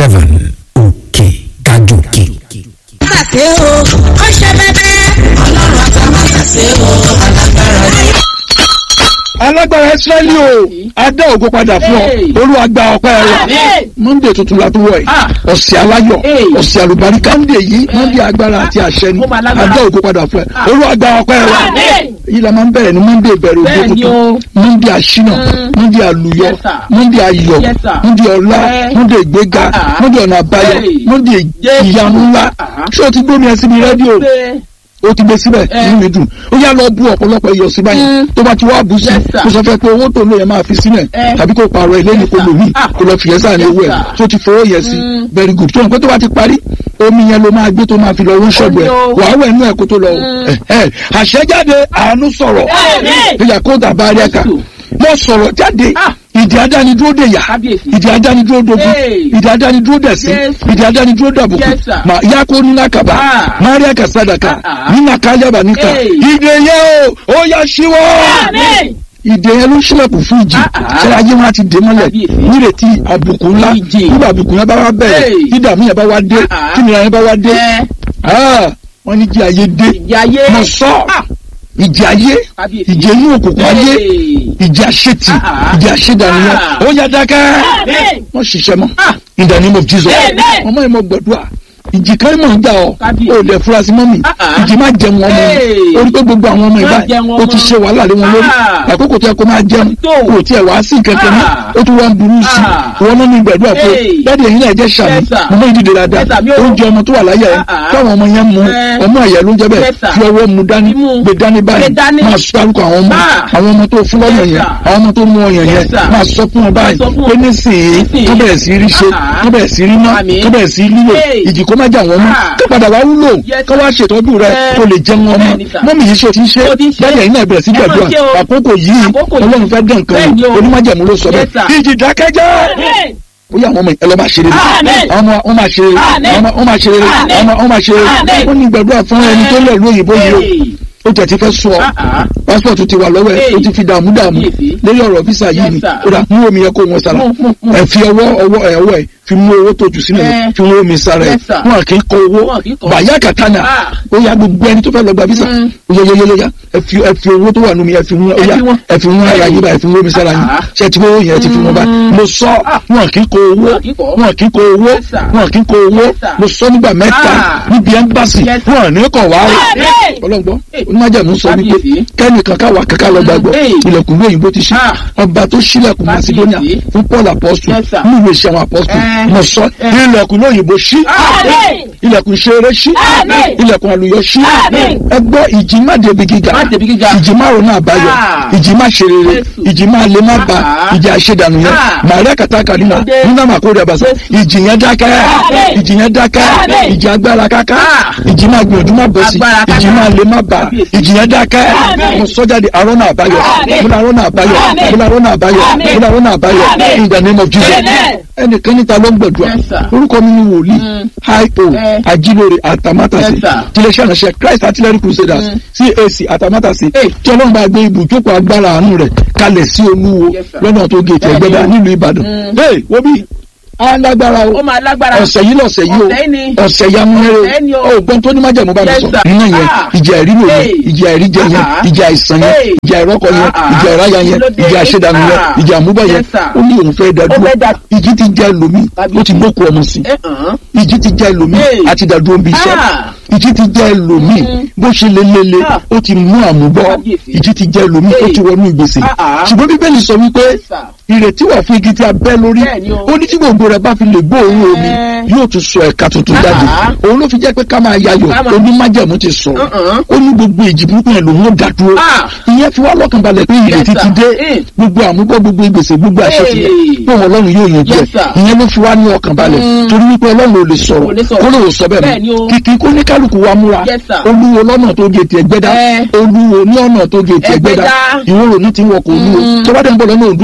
seven òkè gàjòkè. ṣàṣe o ó ṣe bẹbẹ. ọlọ́run àtàmátàṣe o alágbára ni. alágbára israẹli o adá ògo padà fún ọ olúwa gba ọpẹ́ rẹ monday tuntun la tó wọ yìí ọ̀sẹ̀ aláyọ̀ ọ̀sẹ̀ àlùbáríkà monday yìí monday agbára àti àṣẹ ni adá ògo padà fún ẹ olúwa gba ọpẹ́ rẹ yìí la máa ń bẹ̀rẹ̀ ní monday ìbẹ̀rẹ̀ ògo tuntun monday àṣínà monday àlùyọ monday ayọ̀ monday ọlá monday ìgbéga monday ọ̀nà àbáyọ monday ìyanu ńlá ṣé o ti gbómi ẹ síbi rédíò o ti gbé síbẹ̀ inú mi dùn ó yá lọ bú ọ̀pọ̀lọpọ̀ iyọ̀ sí báyìí tó bá ti wá bù sí kó sọ fẹ́ pé owó tó ń lò yẹn máa fi sílẹ̀ tàbí kó pààrọ̀ ilé ní kó lò mí kó lọ fìyẹ́ sáà ní owó ẹ̀ tó ti fowó yẹ sí very good tó ń pẹ́ tó bá ti parí omi yẹn ló máa gbé tó máa fi lọ wọ́n ṣọ́ọ̀bù ẹ̀ wàá wẹ̀ inú ẹ̀ kó tó lọ àṣẹjáde àánú sọ̀rọ̀ ìyà kó dàbá rí ẹ̀ka mo sọ̀rọ̀ jáde ìdí adánidúró dè yá ìdí adánidúró dogun ìdí adánidúró dẹ̀sí ìdí adánidúró dàbùkù mà yá kó nínú àkàbà maria kasadaka nínú àkàlẹ́bà níta ìdè yẹn o ó yá síwọ́ ìdè yẹn ló ṣílẹ̀kùn fún ìjì ṣẹlẹ̀ ayé wọn ti dè mọ́lẹ̀ nírètí àbùkù ńlá nígbà àbùkù yẹn bá wá bẹ̀rẹ̀ dídàmú yẹn bá wá dé kíni yẹn bá wá dé wọ́n ní jí ayé dé mo sọ ìjì ayé ìjì inú òkùnkùn ayé ìjì àṣetì ìjì àṣedànìyàn ó yá dákẹ́ wọ́n ṣiṣẹ́ mọ́ in the name of Jesus ọmọ yẹn mọ gbàdúrà ìjì kan mọ̀ ń gbà ọ́ ó lè fura sí mọ́mì ìjì má jẹun ọmọ mi orí pé gbogbo àwọn ọmọ ìbá ó ti ṣe wàhálà lé wọn lórí àkókò tó yẹ kó máa jẹun kò tiẹ̀ wá sí kẹ̀kẹ́ mọ́ ó tún wá ń burú sí i wọn náà ní gbàdúrà pé dáàdi ẹ̀yin náà jẹ́ sàmì mọ́mọ́ ìdílé dáadáa oúnjẹ ọmọ tó wà láyà ẹ̀ káwọn ọmọ yẹn mu ọmọ ẹ̀yẹ ló ń jẹ́ bẹ́ẹ̀ fi ọwọ́ mu dání gbé dání báyìí máa sọ àlùkò àwọn ọmọ àwọn ọmọ tó fún lọ́yàn yẹn àwọn ọmọ tó mú ọyàn yẹn máa sọ fún wọn báyìí pé nísìnyí tó bẹ̀rẹ̀ sí rí ṣe tó bẹ̀rẹ̀ sí rí ná tó bẹ̀rẹ̀ sí lílò ìjì kó má jà wọ́n mọ́ kó padà wá wúlò kó wá ṣètọ́jú rẹ kó lè jẹun ọmọ mọ́mí yìí ṣe ti ń ṣe bẹ́ẹ̀ yẹn náà bẹ̀rẹ̀ sí gbàdúrà àkókò yìí ọlọ́run fẹ́ dán nǹkan onímọ̀jẹ̀mú ló sọ bẹ́ẹ̀ ìjì dákẹ́jẹ́ ó yà wọn mọ ẹ lọ máa ṣe rere ọmọ wọn máa ṣe rere ọmọ wọn máa ṣe rere ọmọ wọn máa ṣe rere ó ní gbàdúrà fún ẹni tó lọ lóyìnbó yìí o ó tẹ̀ ti fẹ́ sọ pásítọ̀tù ti wà lọ́wọ́ ẹ̀ o ti fi dààmú dààmú lórí ọ̀rọ̀ físà yìí ni ó dà mú omi yẹn kó wọn sára ẹ fi ọwọ́ ọwọ́ ẹ̀ ọwọ́ ẹ̀ fi mú owó tó jù sínú ẹ̀ fi mú omi sára ẹ̀ wọn kì í kọ owó bàyá kàtánà ó yá gbogbo ẹni tó fẹ́ lọ gba físà yẹyẹyẹyẹ ẹ fi ẹ fi owó tó wà nù mí ẹ fi mú ọyá ẹ fi mú ara yín bá ẹ fi mú omi sára yín ṣe ti owó yẹn ti fi wọn bá mo sọ wọn kì í kọ owó wọn kì í kọ owó wọn kì í kọ owó mo sọ nígbà mẹ́ta níbi ẹmbásì wọn ní kọ wá ọlọ́gbọ́n onímọ̀jẹ̀mú sọ wípé kẹ́nìkan káwa kankan lọ gbàgbọ́ ilẹ̀kùn lóyìnbó ti ṣí ọba tó ṣílẹ̀kùn macedonia fún paul apostle ní ìwé ìṣẹ́ àwọn apostle mo sọ ilẹ̀kùn lóyìnbó ṣí ilẹ̀kùn ṣeré ṣí ilẹ̀kùn àlùyọ ṣí ẹgbọ́ ìjì má débi gíga ìjì má ronú àbáyọ ìjì má ṣe rere ìjì má lè má ba ìjì àṣedànù yẹn màríà kàtàkà nínú nínú àmàkórè àbàṣà ìjì yẹn dákẹ́ ìjì yẹn dákẹ́ ìjì agbára káká ìjì má gbìyànjú má bọ̀ sí ìjì má lè má ba ìjì yẹn dákẹ́ mo sọ jáde arọ́nà àbáyọ mo ní arọ́nà àbáyọ mo ní arọ́nà àbáyọ mo ní arọ́nà àbáyọ in the name of Jesus ẹnìkan níta ló ń gbàdúrà orúkọ mi ni wòlíì io ajílóore àtàmátàsí tiléeṣẹ́ àṣẹ Christ artillery crusaders CAC àtàmátàsí tí ọlọ́run bá gbé ibùjókòó agbára àánú rẹ̀ kalẹ̀ sí olúwo lọ́nà tó gé ètò ẹgbẹ́dá nílùú Ìbàdàn hey wóbi alágbára o ọ̀sẹ̀ yìí lọ̀sẹ̀ yìí o ọ̀sẹ̀ ya múlẹ́rẹ́ o ògbọ́n tó ní májẹ̀mú bá mi sọ nínú yẹn ìjà ìrírò yẹn ìjà ìríjẹ yẹn ìjà ìsàn yẹn ìjà ìrọ́kọ yẹn ìjà ìráyà yẹn ìjà ìṣẹ̀dànù yẹn ìjà àmúbọ̀ yẹn ó ní òun fẹ́ dàdúró ìjì ti já ẹlòmí ó ti gbókù ọmọ sí ìjì ti já ẹlòmí àti dàdúró bí iṣẹ́ ìjì ti já ẹlòmí bó ṣe lélele ó ti mú àmúbọ̀ ìjì ti já ẹlòmí ó ti wọnú ìgbésẹ̀ ṣùgbọ́n bíbélì sọ wípé ìrètí wà fún igi tí a bẹ́ lórí ó ní tí gbogbo rẹ̀ bá fi lè gbóòórùn omi yóò tún sọ ẹ̀ka tuntun jáde òun ló fi jẹ́ pé ká máa yayọ̀ onímájẹ̀mú ti sọ ó ní gbogbo èjì burúkú yẹn lòun ó dá dúró ìyẹn fi wá lọ́kàn balẹ̀ pé ìrètí ti dé gbogbo àmúgbọ́ gbogbo ìgbésẹ̀ gbogbo àṣẹ ti pé wọn ọlọ́run yóò yanjú ẹ̀ ìyẹn ló fi wá ní ọkàn balẹ̀ torí wípé ọlọ́run ò lè sọ̀rọ̀ kó lóò sọ bẹ́ẹ̀ mọ́ kìkì kó ní kálukú wa múra olúwo lọ́nà tó gé tiẹ̀ gbẹ́dá olúwo ní ọ̀nà tó gé tiẹ̀ gbẹ́dá ìwòrò ní ti wọkọ̀ olúwo tó bá dẹ̀ ń bọ̀ lọ́nà òdú èkìtì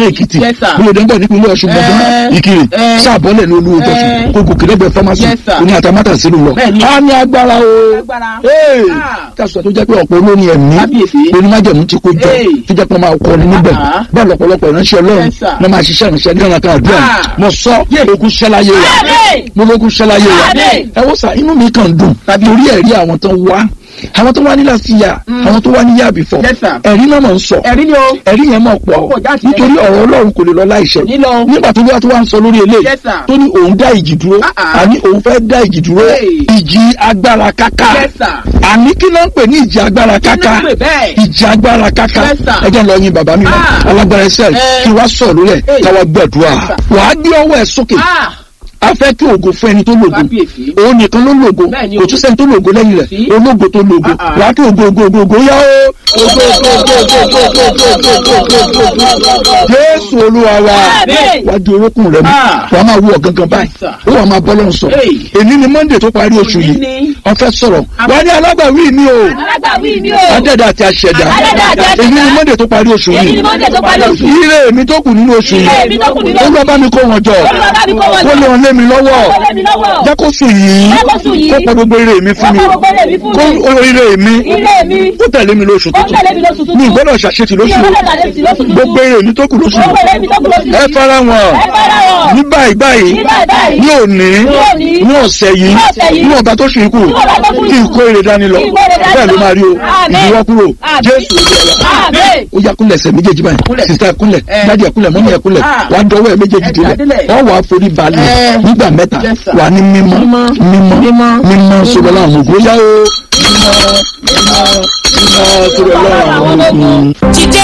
Yes, sir. bí o dé ń bọ̀ nípínlẹ̀ ọ̀ṣun gbọ̀ngàn Eh. ìkirè Eh. sáàbọ̀lẹ̀ ní olú ìjọsìn Eh. kó gòkè lẹ́gbẹ̀ẹ́ fámásì Yes, sir. oní àtàmátà sínú lọ. Bẹ́ẹ̀ni. a ní agbára o Agbára. Ee. Ah. kásùwà tó jẹ́ pé ọ̀pọ̀ olórin ẹ̀mí Kábíyèsí. onímájẹ̀mú ti kó jọ Hey. tó jẹ́ pé wọ́n máa kọrin níbẹ̀ Ah. bẹ́ẹ̀ lọ́pọ̀lọpọ̀ ìránṣẹ́ ọlọ́run Yes, sir. náà máa ṣiṣẹ́ ìránṣẹ́ ní ọ̀nà kan àdúrà Ah. mo sọ Yeah. ogun ṣẹláyé wa Amen. mo lógun ṣẹláyé wa Amen. ẹ wọ́n sà inú mi kàn dùn Tàbí- torí ẹ̀rí àwọn tó wá àwọn tó wá ní last year àwọn tó wá ní year before Yes, sir. ẹ̀rí náà mọ̀ ń sọ ẹ̀rí ni o. ẹ̀rí yẹn mọ̀ pọ̀ Ó pọ̀ jáde. nítorí ọ̀rọ̀ ọlọ́run kò lè lọ láìṣẹ Ní lọ. nígbà tó wá tó wá ń sọ lórí eléyìí Yes, sir. tó ní òun dá ìjì dúró Ah, ah. àní òun fẹ́ dá ìjì dúró Hey. ìjì agbára káká Yes, sir. àní kí ló ń pè ní ìjì agbára Kí ló káká ń pè bẹ́ẹ̀? ìjì agbára káká Yes, sir. ẹjẹ lọ yin bàbá mi mọ Ah. alágbára ẹsẹ Eh. kí wá sọ lórí ẹ Hey. káwá gbàdúrà Yes, sir. wàá gbé ọwọ́ ẹ sókè Ah. a fẹ́ kí ògo fún ẹni tó lògo Kábíyèsí. òun nìkan ló lògo Bẹ́ẹ̀ni kò o. tún sẹ́ni tó lògo lẹ́yìn rẹ̀ Sí. ológo tó lògo Ah, ah. wàá kí ògo ògo ògo ògo yá o ògo ògo ògo ògo ògo ògo ògo ògo ògo ògo jésù olúwa wa Àmín. wàá di orókùn rẹ mú Ah. wàá máa wú ọ̀gángan báyìí Yes, sir. ó wàá máa bọ́ lọ́run sọ Hey. èní ni monday tó parí oṣù Òní yìí ni. wọ́n fẹ́ sọ̀rọ̀ wàá ní alágbàwí mi o alágbàwí mi o. adẹ́dà àti aṣẹ̀dá Adẹ́dà àti aṣẹ̀dá. èyí ni monday tó parí oṣù èyí yìí ni monday tó parí oṣù. ire mi tó kù nínú oṣù Ire yìí mi tó kù nínú oṣù olúwa bá mi kó wọn jọ Olúwa bá mi kó wọn jọ. kó lè wọn lé mi lọ́wọ́ Kó lé mi lọ́wọ́. jẹ́ kó sùn yìí Jẹ́ kó sùn yìí. kó pọ̀ gbogbo ire mi fún mi Kó pọ̀ gbogbo ire mi fún mi. kó ire mi Ilé mi. kó tẹ̀lé mi lóṣù Ó tẹ̀lé mi lóṣù tuntun tuntun. mi gbọ́dọ̀ ṣàṣetì lóṣù Mi ò gbọ́dọ̀ ṣàṣetì lóṣù tuntun. gbogbo ire mi tó kù lóṣù Gbogbo ire mi tó kù lóṣù ẹ yìí. fara wọn Ẹ fara wọn. ní báyìí báyìí Ní báyìí báyìí. ní òní Ní òní. ní ọ̀sẹ̀ yìí Ní ọ̀sẹ̀ yìí. ní ọba tó ṣe ikú Ní ọba tó ṣe kí n ikú. kó ire dání lọ Kí n kó ire dání bẹ́ẹ̀ ló lọ. máa rí o Àmín. ìdíwọ́ kúrò Àmín. jésù olúwa Àmín. ó yá kúnlẹ̀ ẹsẹ̀ méjèèjì báyìí Kúnlẹ̀. sista kúnlẹ̀ Eh. dájú ẹ̀ kúnlẹ̀ mọ́mí ẹ̀ kúnlẹ̀ Ah. wà á dọwọ́ ẹ̀ méjèèjì Ẹ délẹ̀ dádélẹ̀. wọ́n wà á forí balẹ̀ Eh. nígbà mẹ́ta Yes, sir. wà á ní mímọ́ Mímọ́. mímọ́ Mímọ́. mímọ́ sọ̀rọ̀ láwọn ògùn ó yá o mímọ́ mímọ́ mímọ́ sọ̀rọ̀ láwọn ògùn. dìde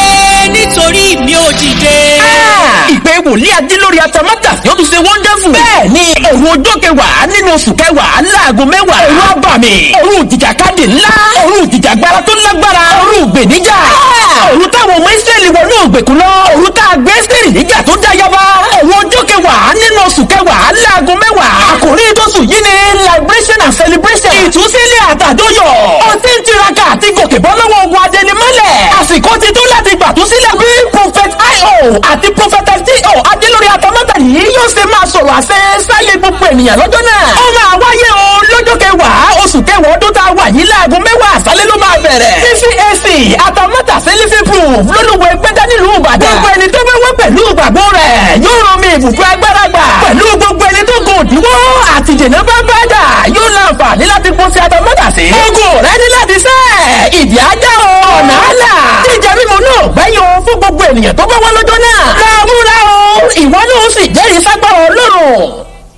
nítorí mi ò dìde. ìpè wòlíì adé lórí atamátà yóò tún ṣe wonderful. bẹ́ẹ̀ ni òru ọjọ́ kẹwàá nínú oṣù kẹwàá láago mẹ́wàá. òru abàmì òru ìjìjàkadì ńlá òru ìjìjàgbara tó lágbára òru ìgbèníjà. òru táwọn ọmọ ìsírẹ́lì wọnú ògbèkùn lọ òru tá a gbé sírì níjà tó dá yaba. òru ọjọ́ kẹwàá nínú oṣù kẹwàá láago mẹ́wàá. àkòrí tóṣù yìí ni liberation and celebration. ìtúsílẹ̀ àtàdóyọ̀. ó ti ń tiraka àti gòkè bọ́ lọ́wọ́ ogun adẹnimọ́lẹ̀. àsìkò ti tó láti gbàtúsílẹ̀ bí prophet io àti prophet fto adélórí atamátà yìí yóò ṣe máa sọ̀rọ̀ àṣẹ sáyé gbogbo ènìyàn lọ́jọ́ náà. ó máa wáyé o lọ́jọ́ kẹwàá oṣù kẹwàá ọdún tá a wà yìí láago mẹ́wàá àṣálẹ́ ló máa bẹ̀rẹ̀. ccac atamátà sẹ́lífì proof lólùwẹ̀ gbẹ́dá nílùú ìbàdàn. gbogbo ẹni tó bẹ́ wọ́ pẹ̀lú ìgbàgbọ́ rẹ̀ yóò rán mi ìbùkún agbára gbà. pẹ̀lú gbogbo ẹni tó gùn òdiwọ́ àti jẹ̀nà bá bá dà yóò láǹfààní láti kó sí atamátà sí. ogun rẹ ní láti sẹ́ ìdí ajá o ọ̀nà àlà jíjẹ mímu náà gbẹ́yìn o fún gbogbo ènìyàn tó bá wá lọ́jọ́ náà. máa múra o ìwọ náà ó sì jẹ́rìí ságbára ọlọ́run.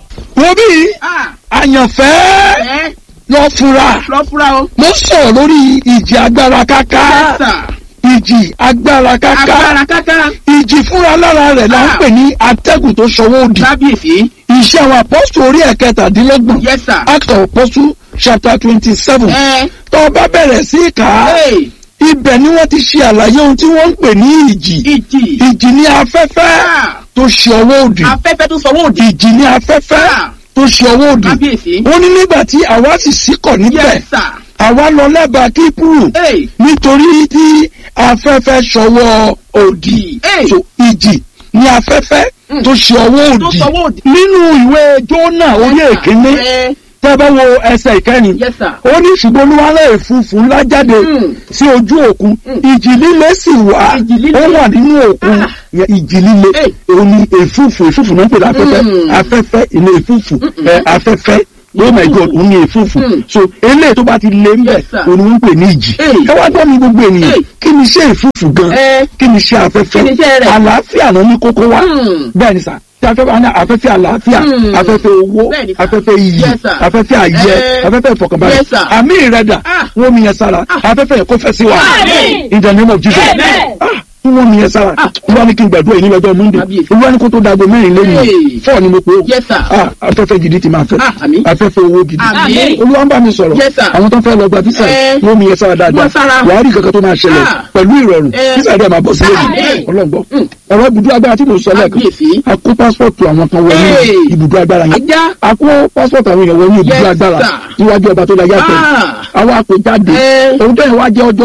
wo bí Ah. àyànfẹ́ Ẹ lọ fura lọ fúra o. mo sọ̀rọ̀ lórí ìjì agbára káká Yes, sir. ìjì agbára káká Agbára káká. ìjì fúnra lára rẹ̀ là ń Ah. pè ní atẹ́gùn tó ṣọwọ́ òdì Kábíyèsí. iṣẹ́ àwọn apọ́sù orí ẹ̀kẹtàdínlọ́gbọ̀n Yes, sir. act of apostle chapter twenty seven Ẹ. tó o bá bẹ̀rẹ̀ sí í kà á Hey. ibẹ̀ ni wọ́n ti ṣe àlàyé ohun tí wọ́n ń pè ní ìjì Ìjì. ìjì ní afẹ́fẹ́ Ah. tó ṣe ọwọ́ òdì Afẹ́fẹ́ tó sọwọ́ òdì. ìjì ní afẹ́fẹ́ Ah. tó ṣe ọwọ́ òdì Kábíyèsí. wọ́n ní nígbà tí àwa sì síkọ̀ níbẹ̀ Yes, sir. àwa lọ lẹ́bàá kíkúrú Hey. nítorí tí afẹ́fẹ́ ṣọwọ́ òdì Hey. so ìjì ní afẹ́fẹ́ Mm. tó ṣe ọwọ́ Tó òdì sọwọ́ òdì. nínú ìwé jónà orí èkíní Ẹ. tẹ́ bá wo ẹsẹ̀ ìkẹrin Yes, sir. ó ní ṣùgbọ́n olúwalẹ̀ èfúfú ńlá jáde Mm. sí ojú òkun ìjì líle sì wà Ìjì líle. ó wà nínú òkun Ah. Yẹ ìjì líle Hey. òun ni èfúfú èfúfú náà ń pè ní afẹ́fẹ́ Mm. afẹ́fẹ́ ilé èfúfú ẹ, afẹ́fẹ́ oh my god òun ni èfúfú Mm. so eléyìí tó bá ti lé ń bẹ̀ Yes, sir. òun ni wọ́n ń pè ní ìjì Hey. ẹ wá gbọ́ mi gbogbo ènìyàn Hey. kí ni iṣẹ́ èfúfú gan Ẹ. kí ni iṣẹ́ afẹ́fẹ́ Kí ni iṣẹ́ rẹ̀? àlàáfíà náà ní kókó wá Mm. bẹ́ẹ̀ ni sà tí afẹ́fẹ́ wá ní afẹ́fẹ́ àlàáfíà Mm. afẹ́fẹ́ owó Bẹ́ẹ̀ ni sà. afẹ́fẹ́ iyì Yes, sir. afẹ́fẹ́ àyẹ Eh. afẹ́fẹ́ ìfọkànbalẹ̀ Yes, sir. àmì ìrẹ́dà Ah. wọ́n mi yẹn sára afẹ́fẹ́ yẹn kó fẹ́ sí wa Àmín. in the name of Jesus Amen. Ah, tí wọ́n mi yẹn sára olúwa ní kí n gbàdúrà yìí ní lọ́jọ́ monday Kábíyèsí. olúwa ní kó tó dago mẹ́rin lẹ́yìn Hey. fọ́ọ̀ ni mo pè ó Yes, sir. Ah, afẹ́fẹ́ gidi ti máa fẹ́ Ah, àmín. afẹ́fẹ́ owó gidi Àmín. olúwa ń bá mi sọ̀rọ̀ Yes, sir. àwọn tó ń fẹ́ lọ gba físà Eh. wọ́n mi yẹn sára dáadáa Wọ́n sára. wàá rí kankan tó máa ṣẹlẹ̀ Ah. pẹ̀lú ìrọ̀rùn Eh. físà rẹ̀ máa bọ̀ sílẹ̀ Àmín. ọlọ́gbọ́ ọ̀rọ̀ ibùdó agbára tí mo sọ lẹ́ẹ̀kan Kábíyèsí. a kó pásítọ̀tù àwọn kan wọlé Hey. ibùdó agbára yẹn Ajá. a kó pásítọ̀tù àwọn èèyàn wọlé ibùdó Yes, agbára sir. níwájú ọba tó la yàtọ̀ Ah. àwa kò jáde Eh. òun tó yẹn wá jẹ́ ọjọ́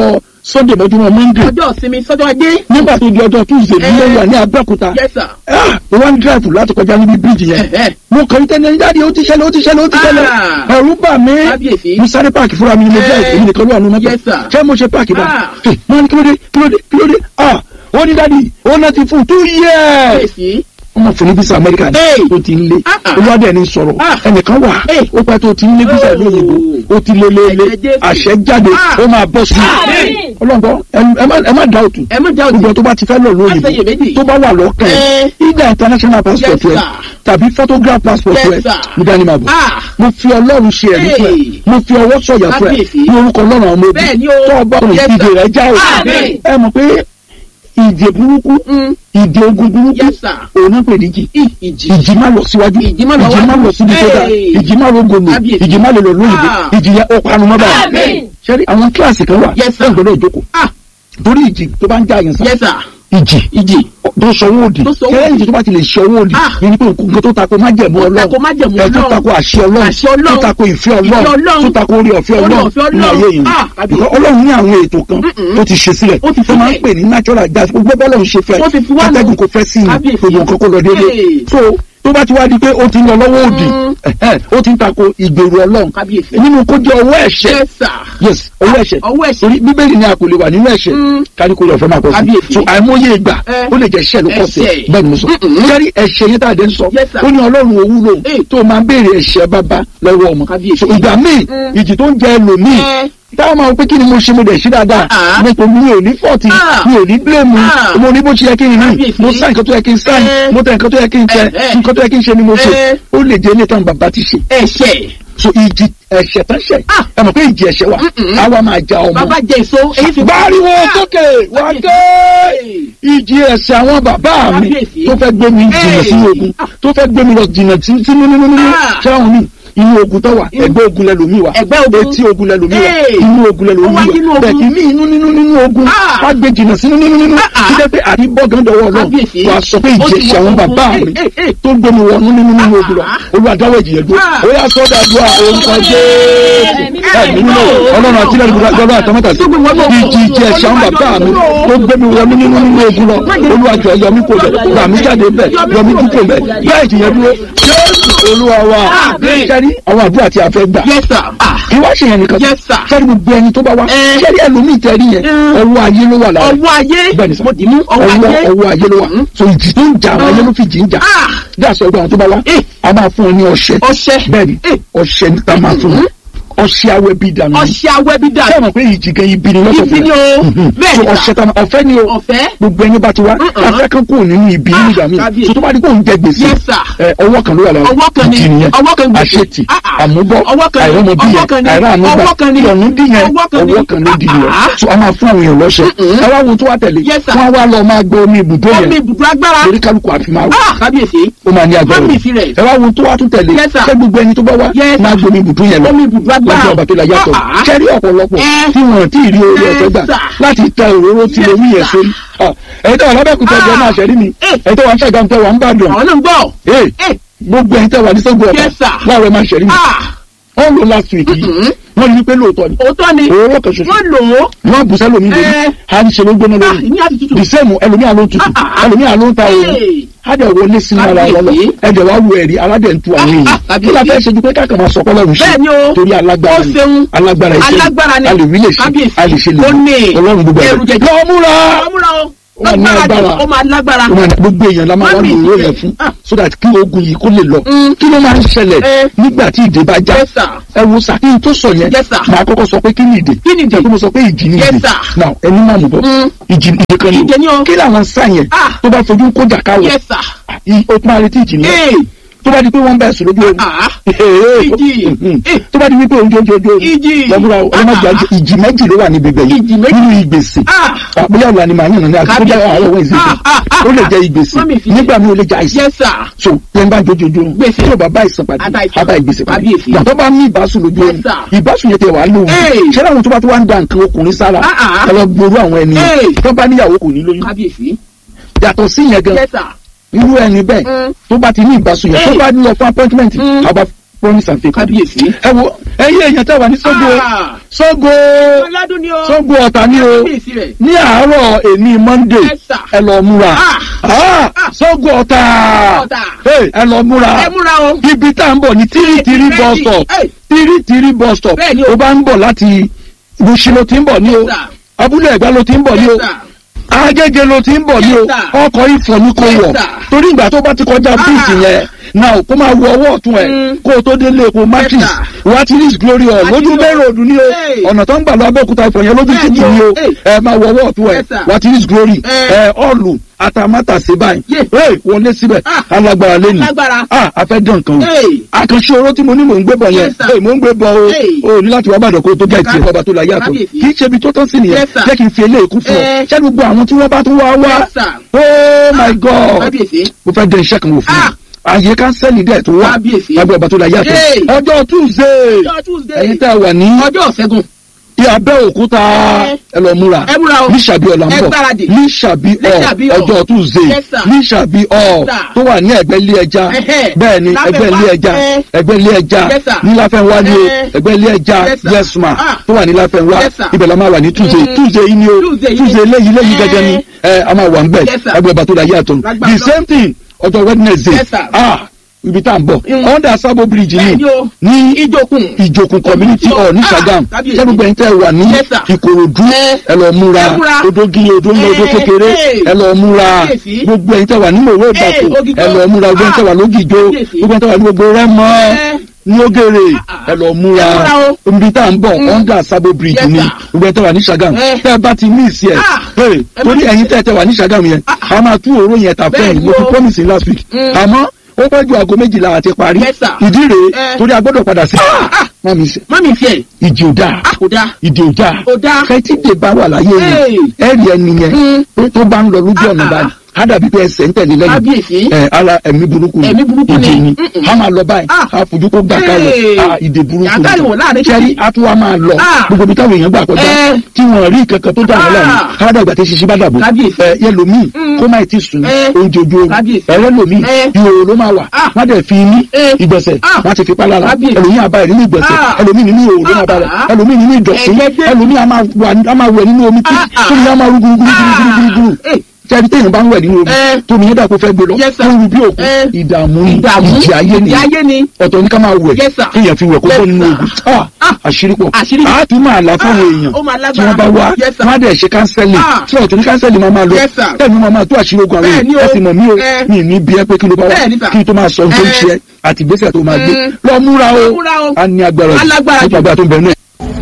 sunday mọ́júmọ́ monday ọjọ́ ìsinmi sọ́jọ́ ajé. nígbà tó di ọjọ́ tuesday ní Eh. mo wà ní abẹ́òkúta yes sir. Ah, mo wá ń drive láti kọjá níbi bíríìjì yẹn Eh, eh. mo kàn ń tẹ́lẹ̀ jáde ó ti ṣẹlẹ̀ ó ti ṣẹlẹ̀ ó ti ṣẹlẹ̀ Ah. ẹ̀rù bà mí Kábíyèsí. mo sáré páàkì fúnra mi ni mo Eh. drive èmi nìkan ló wà nínú mọ́tò Yes, sir. ṣé mo ṣe páàkì bá Ah. mo ní kílódé kílódé kílódé ah ó ní dáàdi ó náà ti fún two years kábíyèsí. wọ́n máa fún ní visa amẹ́ríkà ní Hey. ó ti ń lé Ah, ah. olúwadé ẹni sọ̀rọ̀ Ah. ẹnìkan wà Hey. ó pẹ́ tó ti ń lé visa Oh. ìlú òyìnbó ó ti lé lé lé Ẹ̀jẹ̀ Jésù. àṣẹ jáde Ah. ó máa bọ́ sí Àmín. i ọlọ́gbọ́n ẹ má- ẹ má dá òtún ẹ má já òtún. gbogbo tó bá ti fẹ́ lọ Má ṣe lóyìnbó iyèméjì. tó bá wà lọ́kàn ẹ̀ Eh. ìgbà international passport Yes, rẹ sir. tàbí photograph passport Yes, rẹ sir. mo dání máa bọ̀ Ah. mo fi ọlọ́run ṣe ẹ̀rí fún ẹ Hey. mo fi ọwọ́ sọ̀yà fún ẹ Kábíyèsí. ní orúkọ ọlọ́run àwọn ọmọ ogun Bẹ́ẹ̀ ni o. tó ọba ọ̀run Yes, ìdè sir. rẹ já o Àmín. ẹ mọ̀ pé ìdè burúkú Mm. ìdè ogun burúkú Yes, sir. òun náà pè ní jì Ì- ìjì. ìjì má lọ síwájú Ìjì má lọ wájú. lọ síbi tó dáa Hey. ìjì má rogo lò Kábíyèsí. ìjì má lè lọ lóyìnbó Ah. ìjì yẹn ó panu mọ́ báyìí Àmín. ṣẹ́rí àwọn kíláàsì kan wà Yes, sir. ẹ̀ gbọ́dọ̀ jókòó Ah. torí ìjì tó bá ń já yẹn sá yes sir. ìjì ìjì. tó sọwọ́ òdì Tó sọwọ́ kẹ́lẹ́ òdì. ìjì tó bá ti lè sọwọ́ òdì Ah. yẹn ni pé nǹkan tó tako májẹ̀mú Tó ọlọ́run tako májẹ̀mú ẹ̀ tó Ọlọ́run. tako àṣẹ ọlọ́run Àṣẹ Ọlọ́run. tó tako ìfẹ́ Ìfẹ́ ọlọ́run Ọlọ́run. tó tako orí ọ̀fẹ́ Orí ọlọ́run ọ̀fẹ́ ní ayé Ọlọ́run. yìí Ah, kábíyèsí. Because ọlọ́run ní àwọn ètò kan Mm-mm. tó ti ṣe sílẹ̀ Ó ti tó máa ń sílẹ̀. pè ní natural gas gbogbo bọ́lọ́run ṣe fẹ́ Ó ti fi wá lọ. atẹ́gùn kò fẹ́ sí i Kábíyèsí. gbogbo nǹkan kó lọ déédéé Hey. so tó bá ti wá di pé ó ti ń lọ lọ́wọ́ òdì Mm. ẹ̀hẹ́, ó ti ń tako ìgbèrú ọlọ́run Kábíyèsí. nínú kó jẹ́ ọwọ́ ẹ̀ṣẹ̀ yes sir. yes ọwọ́ ẹ̀ṣẹ̀ ọwọ́ ẹ̀ṣẹ̀. torí bíbélì ni a kò lè wà nínú ẹ̀ṣẹ̀ Mm. kárí kó lè fẹ́ máa pọ̀ sí Kábíyèsí. so àìmọye ìgbà Eh. ó lè jẹ́ ẹ̀ṣẹ̀ ló pọ̀ sí Ẹ̀ṣẹ̀. bẹ́ẹ̀ ni mo sọ Mm-mm. kárí ẹ̀ṣẹ̀ yẹn tá a dé ń sọ Yes, sir. ó ní ọlọ́run òwúlò Eh. tó máa ń béèrè ẹ̀ṣẹ̀ bàbá lọ́wọ́ ọmọ Kábíyèsí. so ìgbà míì Mm. ìjì tó ń jẹ ẹlòmíì Eh. táwọn máa ń pé kí ni mo ṣe mo dẹ̀ ṣe dáadáa Ah. nípa mi ò ní fọ́ọ̀tì Ah. mi ò ní bílẹ̀mù Ah. mo ní bó ṣe yẹ kí n rìn Kábíyèsí. mo sáì nǹkan tó yẹ kí n sáì Eh. mo tẹ nǹkan tó yẹ kí n tẹ Eh, eh. nǹkan tó yẹ kí n ṣe ni mo ṣe Eh. ó lè jẹ́ ilé tán bàbá ti ṣe ẹ̀ṣẹ̀. so ìjì ẹ̀ṣẹ̀ tán ṣẹ̀ Ah. ẹ mọ̀ pé ìjì ẹ̀ṣẹ̀ wà Mm-mm. àwa máa ja ọmọ bàbá jẹ èso èyí fi. báriwo Ah. sókè wá Kábíyèsí. ké ìjì ẹ̀ṣẹ̀ àwọn bàbá mi Kábíyèsí. tó fẹ́ gbé mi jìnnà Hey. sínú ogun tó fẹ́ gbé mi lọ jìnnà sí- sínú nínú nínú Ah. ṣáwọn mi inú ogun tó wà Inú- ẹgbẹ́ ogun lẹ́lòmí wa Ẹgbẹ́ ogun. etí ogun lẹ́lòmí wa Hey. inú ogun Ó lẹ́lòmí wá nínú wa ogun. bẹ́ẹ̀ kì í ní inú nínú nínú ogun Ah. wá gbé jìnnà sínú nínú nínú Ah, ah. kí jẹ́ pé àrí bọ́gán dọwọ́ náà Kábíyèsí. wà sọ pé Ó ìjì ti ẹ̀ṣẹ̀ wọ àwọn ogun. bàbá Hey, mi hey, hey. tó gbé mi wọnú nínú nínú ogun lọ Ah. olùwàdáwọ̀ ìjìyẹ dúró Ah. ó yà sọ́dà dúrà orúkọ jésù ẹ̀mí mímọ́ ọlọ́run àti ilẹ̀ ìgbàlá gbọ́dọ̀ àtàmọ́tà sí ìjì ìjì ẹ̀ṣẹ̀ àwọn bàbá mi tó gbé mi wọnú nínú nínú ogun lọ olùwàjọ yọmí kò bẹ̀ gbà mí jáde bẹ̀ yọmí kú kò bẹ̀ bẹ́ẹ̀ ìjìyẹ dúró jésù olúwa wa Àmín. sẹ́rí àwọn àdúrà tí a fẹ́ gbà yes sir. ah kí wá ṣe yẹn nìkan Yes, sir. sẹ́rí gbogbo ẹni tó bá wá Eh. sẹ́rí ẹlòmíì tẹ́rí yẹn Mm. ọwọ́ ayé ló wà lára ọwọ́ ayé. bẹ́ẹ̀ ni sọ mo dì mú ọwọ́ ọwọ́ ayé. ọwọ́ ayé ló wà so ìjì tó ń jà àwọn ayé ló fi jì ń jà ah bí àṣọ ìgbà àwọn tó bá wá Eh. a máa fún ọ ní ọṣẹ ọṣẹ. bẹ́ẹ̀ni Eh. ọṣẹ ní ta máa fún ọ ọṣẹ awẹ bí dànù ọṣẹ awẹ bí dà. ṣé ẹ mọ̀ pé ìjì gan ibi ni lọ́sọ̀ ibi ni o. bẹ́ẹ̀ so ni ọṣẹ ta máa ọ̀fẹ́ ni o ọ̀fẹ́. gbogbo ẹni bá ti wá Mm-mm. afẹ́ kan kúrò nínú ibi Ah, nígbà míì kábíyèsí. so tó bá di kó ń jẹ gbèsè Yes, sir. ẹ, ọwọ́ kan ló wà lára Ọwọ́ kan ni- ìjì nìyẹn ọwọ́ kan gbèsè. àṣetì Ah, ah. àmúbọ̀ Ọwọ́ kan ni- àìrọ́mọbí ọwọ́ kan yẹn ni- àìrànúgbà ọwọ́ kan ni- ìyọ̀nù dí yẹn ọwọ́ kan ni- ọwọ́ kan ló di yẹn Ah, ah. so a máa fún àwọn èèyàn lọ́ṣẹ ẹ wá wo tó wá tẹ̀lé Yes, sir. wọ́n á wá lọ máa gbé omi ibùdó omi yẹn ibùdó agbára. lórí kálukú àfi máa wò ah kábíyèsí. ó máa ní agbára Mami rẹ̀. fi rẹ̀. ẹ wá wo tó wá tún tẹ̀lé Yes, sir. ṣé gbogbo ẹni tó bá wá Yes, máa sir. gbomi ibùdó yẹn lọ Omi ibùdó agbára. lọ́jọ́ ọba tó la yàtọ̀ Ah, ah. kẹ́rí ọ̀pọ̀lọpọ̀ Eh. tí wọ́n ti rí orí Yes, ọ̀tọ̀ gbà sir. láti ta òróró tí Yes, omi yẹn sir. sórí Ah, ẹ̀yin tó wà lábẹ́kúta Ah. jẹ́ máa ṣẹ̀rí mi Eh. ẹ̀yin tó wà ń ṣàgbọ́n tó wà ń bàdàn àwọn náà ń gbọ́. Hey, Eh. gbogbo ẹ̀yin tó wà ní sọ́gbọ̀ ọ̀tà Yes, sir. láwọn ẹ̀ máa ṣẹ̀rí mi ah wọ́n lò last week yìí Mm-mm. wọ́n rí pé lóòótọ́ ni òótọ́ ni. òróró kan ṣoṣo wọ́n lò ó. wọ́n bù sẹ́lómi lórí Eh. a ń ṣe ló gbóná ah lórí ìní àti tútù. the same ẹlòmíà ló ń tutù Ah, ah. ẹlòmíà ló ń ta òru Hey. adẹ wọlé sínú ara wọn lọ Kábíyèsí. ẹdẹ wa wo ẹrí aládẹ ń tu àwọn Ah, èèyàn ah, kí la fẹ́ kábíyèsí. ṣe ju pé káàkiri máa sọkọ lọ́rùn ṣe bẹ́ẹ̀ ni o. torí alágbára ó ni ṣeun. alágbára iṣẹ́ alágbára ni. a lè rí lè ṣe Kábíyèsí. a lè ṣe lè Ó ní. ọlọ́run gbogbo Ẹrù ẹ̀rọ jẹjẹ. lọ múra ọmúra o. Ó máa ní agbára. ó máa lágbára. Ó máa ní- gbogbo èèyàn la máa wá Mami, lò ó yẹn eh, fún ah. so that kí ogun yìí kó lè lọ Mm. kí ló máa ń ṣẹlẹ̀ Eh. nígbà tí ìdè bá já Yes, sir. ẹ wo sà kí n tó sọ yẹn Yes, sir. màá kọ́kọ́ sọ pé kí ni ìdè Kí ni ìdè? Ṣé pé mo sọ pé ìjì ni Yes, ìdè sir. now ẹni máa mú bọ́ Mm. ìjì ìdè kan Ìdè ni o. kí làwọn sá yẹn Ah. tó bá fojú kó jà káwọ yes sir. i- o tún máa retí ìjì nìyẹn ee tó bá di pé wọ́n bẹ̀ sùn lójú oorun ah Ee, Ìjì. mhm. Eh. tó bá di wípé oúnjẹ oúnjẹ ojú oorun Ìjì. lọ́bùrà ọlọ́mọdé Ah. àjẹ ìjì méjì ló wà níbi ibẹ̀ yìí Ìjì méjì. nínú ìgbèsè ah àpòyà ọ̀la ni màá yànnà ní àti tó jẹ́ Kábíyèsí. àárọ̀ wọ́n ìsìn Ah, ah, ah, ó lè jẹ́ ah. ìgbèsè Mọ́mì fi- nígbà mi ò lè jẹ́ àìsàn yes sir. so yẹn bá jojojo oorun Gbèsè. tí o bá bá ìsàn pàdé Àbá ìsàn. àbá ìgbèsè pàdé Kábíyèsí. yàtọ̀ bá ní ìbásùn lójú oorun Yes, sir. ìbásùn yẹn tẹ wàá lóhun Hey. ṣẹlẹ̀ àwọn tó bá tó wá ń da nǹkan ọkùnrin sára Ah, ah. ẹ lọ gbòòrò àwọn ẹni Hey. tó bá níyàwó kò ní lóyún kábíyèsí. yàtọ̀ sí yẹn gan yes sir. irú ẹni bẹ́ẹ̀ Mm. tó bá ti ní ìbásùn yẹn tó Hey. bá lọ fún appointment Mm. àbá promise and faith. kábíyèsí. ẹ wo ẹyẹ èèyàn tẹ́ wà ní Ṣàngó Ah. Ṣàngó aládùn ni o. Ṣàngó Ọ̀tà ni o kábíyèsí rẹ̀. ní àárọ̀ èmi Monday Yes, sir. ẹ lọ múra Ah. Ah, Ṣàngó Ọ̀tà Ọ̀tà. Hey, ẹ lọ múra ẹ múra o. ibi tá à ń bọ̀ ní tírítírí Ready. bus stop Hey. tírítírí bus stop Bẹ́ẹ̀ ni o. ó bá ń bọ̀ láti Mushin ló ti ń bọ̀ ní o Yes, sir. abúlé ẹ̀gbá ló ti ń bọ̀ ní o Yes, sir. agége ló ti ń bọ̀ ní o Yes, sir. ọkọ̀ ìfọ̀ ní kò Yes, wọ̀ sir. torí ìgbà tó bá ti kọjá bíìtì yẹn náà kó máa wọ ọwọ́ ọ̀tún ẹ̀ Mm. kó o tó délé epo matrix Yes, sir. wá ti rí glory hall Àti lójú o. bẹ́ẹ̀ ròdù ní o Hey. ọ̀nà tó ń gbà lọ abẹ́òkúta ìfọ̀ yẹn lójú Bẹ́ẹ̀ títì ni o. ní o Hey. ẹ máa wọ ọwọ́ ọ̀tún ẹ̀ Yes, sir. wá ti rí glory Eh. ẹ ọ̀lù àtàmátà sí báyìí Yeah. Hey, wọlé síbẹ̀ Ah. alágbára lẹ́nu Alágbára. ah afẹ́ dán nǹkan o Hey. àkànṣe oró tí mo ní mò ń gbé bọ̀ yẹn Yes, sir. Hey, mò ń gbé bọ̀ o Hey. o ní láti wá bàdàn kó o tó gẹ̀ tiẹ̀ bàbá tó la yàtọ̀ Kábíyèsí. kì í ṣe ibi tó tán sí nìyẹn Yes, sir. jẹ́ kí n fi eléyìí kún fún ọ Eh. ṣé gbogbo àwọn tí wọ́n bá tún wá wá Yes, sir. oh my god kábíyèsí. mo fẹ́ dẹ iṣẹ́ kan wò fún Ah. mi àyè kánsẹ́lì dẹ̀ tó wà Kábíyèsí. lábẹ́ ọba tó la yàtọ̀ Hey. ọjọ́ tuesday ọjọ́ Tuesday. ẹ̀yin tẹ́ ẹ wà ní ọjọ́ ọ̀sẹ̀gun. Abẹ́òkúta Eh. ẹ lọ múra Ẹ múra o. ní sàbí ọ̀la ń Ẹ bọ̀ gbáradì. ní sàbí Ní ọ̀ Ṣàbí Hall. ọjọ́ tuesday Yes, sir. ní sàbí ọ̀ Yes, sir. tó wà ní ẹ̀gbẹ́ ilé ẹja Ẹhẹ́. bẹ́ẹ̀ ni Láfẹ́ ẹgbẹ́ wá. ilé ẹja Eh. ẹgbẹ́ ilé ẹja Yes, sir. ní láfẹ́nwá ni o Eh. ẹgbẹ́ ilé ẹja Yes, sir. yes ma Ah. tó wà ní láfẹ́nwá Yes, sir. ibẹ̀ la máa wà ní tuesday Mm. tuesday yìí ni o Tuesday yìí. tuesday léyìí léyìí Eh. gẹ́gẹ́ ni ẹ a máa wà ń bẹ̀ Yes, sir. ẹgbẹ́ ọba tó la yàtọ̀ Lágbára the same thing ọjọ́ wednesday Yes, sir. ah ibi tá à ń bọ̀ Mm. under sabo bridge Bẹ́ẹ̀ ni ni o. ní ìjókun. ìjòkun community hall ní Ah, Ṣàgámù kábíyèsí. sẹ́gbẹ̀gbẹ̀ ń tẹ́ wà ní Yes, sir. ìkòròdú Eh. ẹ lọ múra Ẹ múra. odógi odó ńlá odó Eh, kékeré eh. ẹ lọ múra Kábíyèsí. gbogbo ẹ̀yin tẹ́ wà ní mòwe ìbàkù Ògìjó. ẹ lọ múra gbogbo ẹ̀yin tẹ́ wà lógìjó Kábíyèsí. gbogbo ẹ̀yin tẹ́ wà ní gbogbo rẹ́mọ Eh. ní ògèrè Ah, ẹ lọ múra ẹ múra o. ibi tá à ń bọ̀ under sabo bridge Yes, ni sir. gbogbo ẹ̀yin tẹ́ wà ní Ṣàgámù Eh. tẹ́ ẹ bá ti mí ìsì ẹ̀ Ah. Hey, Ẹ torí má- ẹ̀yin tẹ́ ẹ tẹ́ wà ní Ṣàgámù yẹn a máa tú òró yẹn tà fún Bẹ́ẹ̀ ẹ̀yin ni mo fi o. promise yín last week Mm. àmọ́ ó pẹ́ ju aago méjìlá àti parí Yes, sir. ìdí rèé Eh. torí a gbọ́dọ̀ padà sí ah. má mi sẹ́ mọ́mí fiẹ̀. ìdí ò dáa a kò dáa. ìdí ò dáa Ò dáa. kẹ́tìdé bá wà láyé Hey. yẹn ẹ̀rì ẹni yẹn Mm. pé tó bá ń lọ lójú ọ̀nà Ah, báyìí ah. á dàbí pé ẹsẹ̀ ń tẹ̀lé lẹ́yìn kábíyèsí. ẹ ara ẹ̀mí burúkú ni Ẹ̀mí burúkú ìdè ni. ni Mm-mm. a máa lọ báyìí Ah. a fojú kó gbà ká Hey. lọ a ìdè burúkú Yàtá ìwọ̀n láàrin sẹ́rí títì. a tún wá máa lọ Ah. gbogbo ibi táwọn èèyàn gbà kọjá Eh. tí wọn rí kankan tó dà wọn lẹ́nu Ah. káàdà ìgbà tí ṣiṣẹ́ bá dàbò Kábíyèsí. ẹ yẹlòmíì Mm. kó má ti sùn Eh. oúnjẹ ojú oorun Kábíyèsí. ẹlẹ́lòmíì Eh. ìhòòhò ló máa wà Ah. wọ́n dẹ̀ fi ní Eh. ìgbọ̀nsẹ̀ Ah. wọ́n ti fi pa lára Kábíyèsí. ẹlòmíì àbá ẹ̀ nínú ìgbọ̀nsẹ̀ Ah. ẹlòmíì nínú ìhòòhò ló máa bá rẹ̀ Ah. ẹlòmíì nínú ìdọ̀tí Ẹ̀jẹ̀ ẹlòmíì a máa wà- a máa wẹ̀ nínú omi tí Ah, ah. tómi a máa rú gúrúgúrúgúrúgúrú Eh. tẹ́lẹ̀ téèyàn bá ń wẹ̀ nínú omi Eh. tómi yẹn dà kó fẹ́ gbé lọ Yes, sir. tó ń ru bí òkú Eh. ìdààmú ni Ìdààmú. ìjì ayé ni Ìjì ayé ni. ọ̀tọ̀ ní ká máa wẹ̀ Yes, sir. kéèyàn fi wẹ̀ kó Yes, bọ́ nínú sir. ogun Ah, Ah. àṣírí pọ̀ Àṣírí. a tún máa là fáwọn Ah, èèyàn ó máa tí lágbára. wọ́n bá wá Yes, sir. wọ́n á dẹ̀ ṣe kánsẹ́lì Ah. tí ọ̀tọ̀ ní kánsẹ́lì máa máa lọ Yes, sir. tẹ́lẹ̀ máa máa tó àṣírí ogun àwọn Bẹ́ẹ̀ ni èèyàn o. ẹ sì mọ̀ mí o Eh. mi ní bí ẹ pé kí ló bá wá Bẹ́ẹ̀ ni, sir. kí n tó máa sọ ohun tó ń Eh. ṣe ẹ àti ìgbésẹ̀ tó máa gbé Mm. lọ múra o Lọ múra o. a ní agbára jù Alágbára jù. nípa agbára tó ń bẹ náà.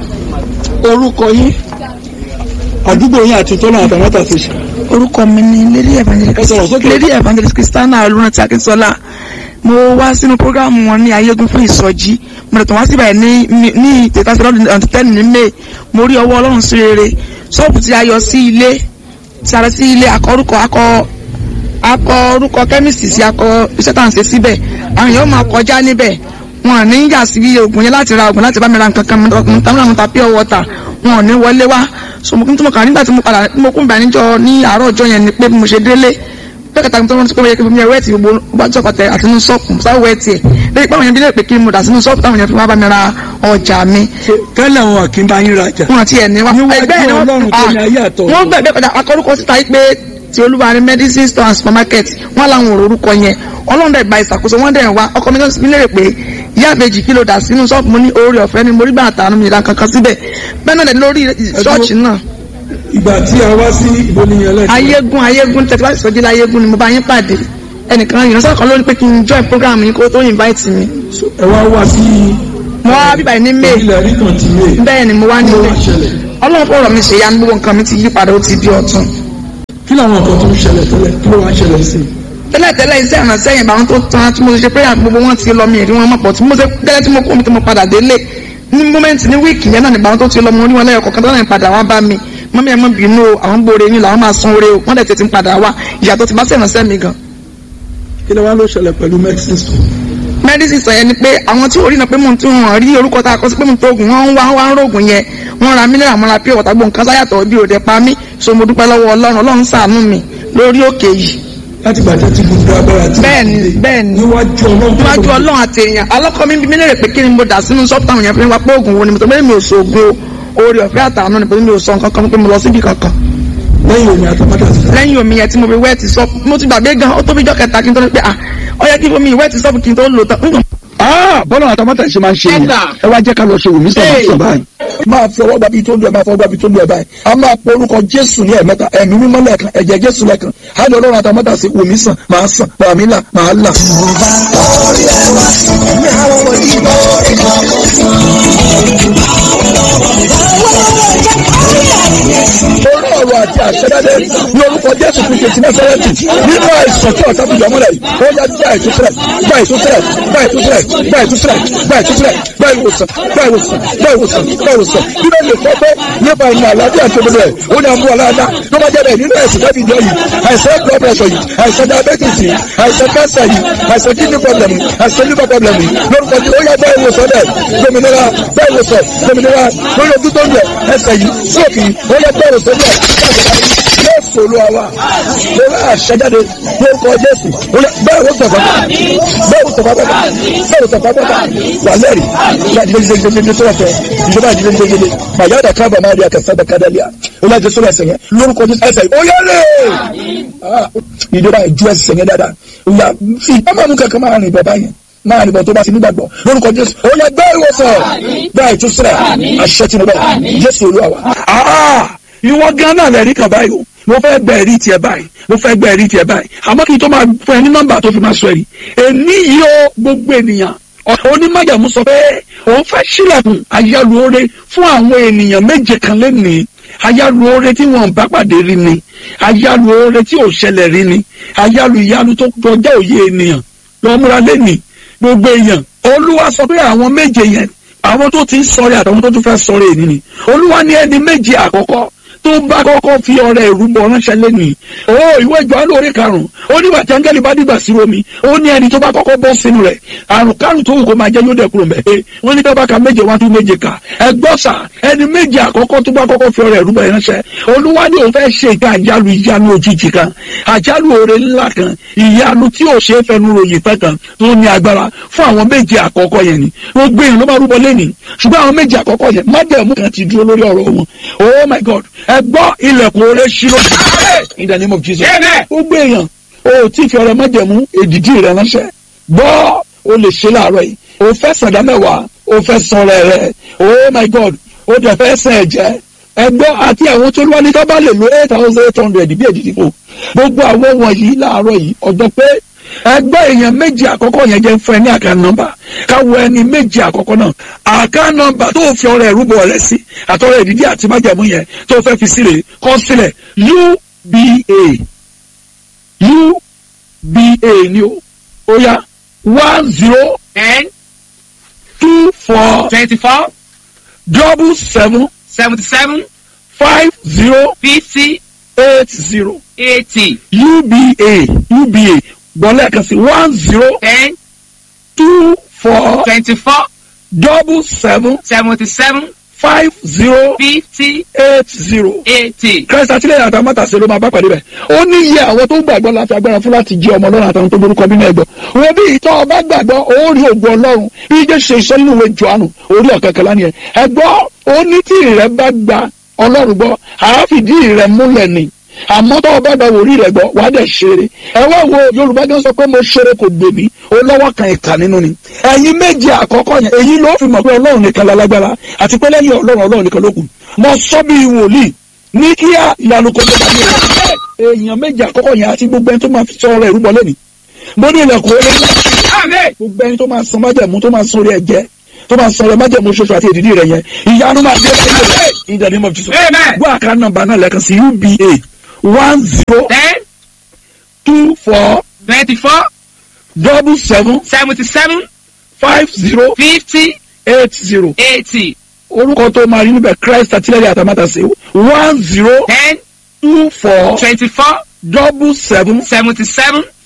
orúkọ yín àdúgbò yín àti tọ́lá àtàwọn àtàṣe orúkọ mi ni lady Ẹ sọ̀rọ̀ evangelist sókè. lady evangelist christiana olùrántí akínsọlá mo wá sínú programu wọn ní ayégun fún ìsọjí mo lè tàn wá síbẹ̀ ní ní- ní ìtẹ̀tàsí lọ́dún ọ̀dún tẹ́ni ní may mo rí ọwọ́ ọlọ́run sí rere ṣọ́ọ̀bù tí a yọ sí ilé tí a lọ sí ilé akọ orúkọ akọ akọ orúkọ kẹ́míìsì sí akọ iṣẹ́ tá à ń ṣe síbẹ̀ àwọn èèyàn máa kọjá níbẹ̀ wọn ò ní yà sí oògùn yẹn láti ra oògùn láti bá mi ra nǹkan kan mo ta mo ta pure water wọn ò ní wọlé wá so mo kún tó mo kà nígbà tí mo padà mo kún bá níjọ ní àárọ̀ ọjọ́ yẹn ni pé bí mo ṣe délé bẹ́ẹ̀ kẹta tó ń sọ pé yẹ kí mi wẹ́ẹ̀tì gbogbo gbájọ́ kọtẹ àti inú ṣọ́ọ̀pù sáwọ́ wẹ́ẹ̀tì ẹ̀ lẹ́yìn pé àwọn yẹn bí lè pé kí mo dà sínú ṣọ́ọ̀pù táwọn yẹn fi wá bá mi ra ọjà mi tẹ́lẹ̀ wọn kì í bá yín rajà wọn àti ẹni wa Níwájú ẹgbẹ́ ni Ọlọ́run tó ní ayé àtọ̀run. wọ́n gbẹ̀gbẹ́ padà akọ́rúkọ síta yìí pé ti olúwa ní medicine store and supermarket wọ́n làwọn ò orúkọ yẹn ọlọ́run dẹ̀ gba ìṣàkóso wọ́n dẹ̀ wá ọkọ mi náà mi lérè pé ìyá àbèjì kí ló dà sínú ṣọ́ọ̀bù mo ní oore ọ̀fẹ́ ni mo rí bàtà àánú mi ìlànà kankan síbẹ̀ bẹ́ẹ̀ náà dẹ̀ lórí ṣọ́ọ̀ṣì náà ìgbà tí a wá sí ìbò nìyẹn lẹ́sìn ayégun ayégun tẹ̀tí wá ìsọjí láyégun ni mo bá yín pàdé ẹnìkan ìránṣẹ́ kan ló ní pé kí n join program yín kó tó invite mi ẹ wá wá sí mo wá bíbá yìí ní may ilẹ̀ rí kan ti lé bẹ́ẹ̀ ni mo wá ní Kí ló may wá ṣẹlẹ̀? ọlọ́run fọ̀rọ̀ mi ṣe ya gbogbo nǹkan mi ti yí padà ó ti di ọ̀tun kí làwọn nǹkan tó ń ṣẹlẹ̀ tẹ́lẹ̀ kí ló wá ṣẹlẹ̀ sí i. tẹ́lẹ̀tẹ́lẹ̀ iṣẹ́ ìrànṣẹ́ yẹn báwọn tó tán tí mo ṣe prayer gbogbo wọn ti lọ mi èrí wọn mọ̀ pọ̀ tí mo ṣe gẹ́lẹ́ tí mo kó mi tí mo padà délé ní mọ́mẹ́ǹtì ní wíìkì yẹn náà ní báwọn tó ti lọ mo rí wọn lẹ́yọ̀ kọ̀ọ̀kan tó náà padà wá bá mi mọ́mí ẹ̀ mọ́ bínú o àwọn gbòòrè yín làwọn máa san oore o wọ́n dẹ̀ tètè ń padà wá ìyàtọ̀ ti bá sí ìrànṣẹ́ mi gan. kí ló wá ló ṣẹlẹ̀ pẹ̀lú medicine store. medicine sọ yẹn ni pé àwọn tí orí náà pé mò ń tún wọn rí orúkọ tá a kọ sí pé mò ń tó oògùn wọn ń wá wá ń rògùn yẹn wọn ra mílíọ̀nù àwọn apẹ́ ọ̀tá gbọ̀n kan sáyàtọ̀ bí òde pa mí so mo dúpẹ́ lọ́wọ́ ọlọ́run ọlọ́run ṣàánú mi lórí òkè yìí láti gbàtẹ́ ti gbogbo agbára tí. bẹ́ẹ̀ni bẹ́ẹ̀ni níwájú ọlọ́run. níwájú ọlọ́run àti èèyàn alọ́kọ mi bí mi léèrè pé kí ni mo dà sínú sọ́ọ̀tù táwọn èèyàn fi ń wá pé oògùn wo ni mo tó bẹ́ẹ̀ mi ò sògùn oore ọ̀fẹ́ àtàánú ni pé mi ò sọ nǹkan kan pé mo lọ síbi kankan lẹ́yìn omi àtọ́mọ́tà sí. lẹ́yìn omi yẹn tí mo fi wẹ́ẹ̀tì sọ́ọ̀pù mo ti gbàgbé gan ó tó bí jọ́ kẹta kí n tó ní pé ah ó yẹ kí omi ìwẹ́ẹ̀tì sọ́ọ̀pù kí n tó lò tán Ah, bọ́lá àtàmọ́tà ṣe máa ń ṣe yẹn ẹ wá jẹ́ ká lọ ṣe wùmí sọ̀rọ̀ sọ̀ báyìí. máa fi ọwọ́ gbàbí tó lu ẹ̀ máa fọwọ́ gbàbí tó lu ẹ̀ báyìí a máa pe orúkọ jésù ní ẹ̀mẹ́ta ẹ̀mí mímọ́ lẹ́ẹ̀kan ẹ̀jẹ̀ jésù lẹ́ẹ̀kan á lọ lọ́rùn àtàmọ́tà sí wùmí sàn máa sàn màmí là máa là. orí ọ̀rọ̀ àti àṣẹ́dáde ní orúkọ jésù kristu ti násárẹ́tì nínú àìsàn tí ọ̀tá fìdí ọmọlẹ̀ yìí ó yá gba ìtúsílẹ̀ gba ìtúsílẹ̀ gba ìtúsílẹ̀ gba ìtúsílẹ̀ gba ìtúsílẹ̀ gba ìwòsàn gba ìwòsàn gba ìwòsàn gba ìwòsàn nínú èlé fọ́fẹ́ nípa ìrìn àlàáfíà tó gbogbo ẹ̀ ó ní àmú aláàdá tó bá jẹ́ bẹ́ẹ̀ nínú ẹ̀sìn tẹ́bi ìjọ yìí àìsàn blood pressure yìí àìsàn diabetes yìí àìsàn cancer yìí àìsàn kidney problem yìí àìsàn liver problem yìí lórúkọ tí ó yá gba ìwòsàn bẹ́ẹ̀ gbòmìnira gba ìwòsàn gbòmìnira lórí ojú tó ń bẹ̀ ẹsẹ̀ yìí sóòkì ó yá gba ìwòsàn bẹ́ẹ̀ jésù olúwa wa mo rà àṣẹjáde lórúkọ jésù bẹ́ẹ̀ ló sọ̀fà bẹ́ẹ̀ ló sọ̀fà bẹ́ẹ̀ bẹ́ẹ̀ ló sọ̀fà bẹ́ẹ̀ wà lẹ́rìí láti lè ṣe ṣe tó wọ́pẹ́ ìjọba ìdílé ṣe ṣe màyà dà kábà máa rí akẹ́sẹ́ bẹ́ẹ̀ kádàlíà ó láti sọ ẹsẹ̀ yẹn lórúkọ jésù ẹsẹ̀ ó yẹ lé ìjọba ìjú ẹsẹ̀ yẹn dáadáa ìyá fi ọmọ mú kankan máa rìn bọ̀ báyẹn máa nìbọn tó bá ti nígbàgbọ́ lórúkọ jésù ó yẹ gbé ìwòsàn gbá ìtúsílẹ̀ àṣẹ tìǹbà jésù olúwa wa. ìwọ gan náà lẹ́rìí kan báyìí o mo fẹ́ gba ẹ̀rí tiẹ̀ báyìí mo fẹ́ gba ẹ̀rí tiẹ̀ báyìí àmọ́ kí n tó máa fún ẹ ní nọ́mbà tó fi máa sọ ẹ̀rí èní yìí ó gbogbo ènìyàn onímọ̀jàmú sọ pé òun fẹ́ sílẹ̀kùn ayálùore fún àwọn ènìyàn méje kan lẹ́nìí ayálùore tí wọn bá pàdé rí ni ayálùore tí ò ṣẹlẹ̀ rí ni ayálù ìyanu tó kọjá òye ènìyàn lọ́múra lẹ́nìí gbogbo èèyàn olúwa sọ pé àwọn méje yẹn àwọn tó ti ń sọ̀rẹ́ àtàwọn tó tún fẹ́ sọ̀rẹ́ ènìyàn ni olúwa ní ẹni méje àkọ́kọ́ tó bá kọ́kọ́ fi ọrẹ ìrúbọ ránṣẹ́ lẹ́nìí o ìwé Jòhánù orí karùn-ún ó nígbà tí áńgẹ́lì bá dìgbà sí omi ó ní ẹni tó bá kọ́kọ́ bọ́ sínú rẹ̀ àrùn kárùn tó wù kó máa jẹ́ yóò dẹ̀kúrò mẹ́ ẹ wọ́n ní kábàkà méje wá tún méje kà ẹ gbọ́ sà ẹni méje àkọ́kọ́ tó bá kọ́kọ́ fi ọrẹ ìrúbọ ránṣẹ́ olúwa ni òun fẹ́ ṣe ìka àjálù ìyanu òjijì kan àjálù oore ńlá kan ìyanu tí ò ṣe é fẹnu ròyìn fẹ́ kan tó ní agbára fún àwọn méje àkọ́kọ́ yẹn ni gbogbo èèyàn ló máa rúbọ lẹ́nìí ṣùgbọ́n àwọn méje àkọ́kọ́ yẹn májẹ̀mú kan ti dúró lórí ọ̀rọ̀ wọn oh my god ẹ gbọ́ ilẹ̀kùn oore ṣírò in the name of jesus gbogbo èèyàn o tí fi ọrẹ májẹ̀mú èdìdí rẹ ránṣẹ́ gbọ́ o lè ṣe láàárọ̀ yìí o fẹ́ sàdá mẹ́wàá o fẹ́ sọ̀rọ̀ rẹ oh my god o dẹ̀ fẹ́ sàn ẹ̀jẹ̀ ẹgbọ́ àti àwọn tó lọ́wọ́ ní ká bá lè lo eight thousand eight hundred bí èdìdí fò gbogbo àwọn wọ̀nyí láàárọ̀ yìí ọjọ́ pé ẹgbẹ́ èèyàn méjì àkọ́kọ́ yẹn jẹ́ fún ẹ ní àká nọ́mbà káwọ ẹni méjì àkọ́kọ́ náà àká nọ́mbà tó fi ọrẹ ìrúbọ rẹ sí àtọrẹ ìdídí àti májàmú yẹn tó fẹ́ fi sílẹ̀ kọ́ sílẹ̀ uba uba ni o ó yá one zero ten two four twenty-four double seven seventy-seven five zero fifty eight zero eighty uba uba gbọ́lẹ̀ kan sí one zero ten two four twenty-four double seven seventy-seven five zero fifty eight zero. eighty. Christ àtìlẹ́yìn àtàwọn mọ́tàṣe ló máa bá pàdé bẹ̀. ó ní iye àwọn tó gbàgbọ́ láti agbára fún láti jẹ́ ọmọ ọlọ́run àtàwọn tó borúkọ bí náà gbọ́. wọ́n bí ìtọ́ ọba gbàgbọ́ ó rí ògùn ọlọ́run bí jẹ́ ṣe iṣẹ́ nínú ìwé Jòhánù orí ọ̀kẹ́kẹ́ lánìí ẹ̀. ẹ̀gbọ́ ó ní tí ìrẹ́ bá gba ọlọ́run gbọ́ àáfìdí ìrẹ́ múlẹ̀ ni àmọ́ tó o bá gba wòrí rẹ̀ gbọ́ wàá dẹ̀ ṣeré ẹ wá wo yorùbá gan sọ pé mo ṣeré kò gbè mí ó lọ́wọ́ kan ìkà nínú ni ẹ̀yin méje àkọ́kọ́ yẹn èyí ló fi mọ̀ pé ọlọ́run nìkan lálágbára àti pé lẹ́yìn ọlọ́run ọlọ́run nìkan ló kù mo sọ bí wòlíì ní kíá ìyanu kò tó bá mi rẹ̀ èèyàn méje àkọ́kọ́ yẹn àti gbogbo ẹni tó máa fi sọ ọ̀rọ̀ ìrúbọ lẹ́nìí mo ní ilẹ̀kùn olóyún gbogbo ẹni tó máa san májẹ̀mú tó máa san orí ẹ̀jẹ̀ tó máa san orí májẹ̀mú ṣoṣo àti èdìdí rẹ̀ yẹn ìyanu máa dé in the name of Jesus gbọ́ àká nọ́mbà náà lẹ́ẹ̀kan sí uba one zero ten two four twenty-four double seven seventy-seven five zero fifty eight zero eighty orúkọ tó máa rí níbẹ̀ Christ àtìlẹ́yìn àtàmátàsé one zero ten two four twenty-four double seven seventy-seven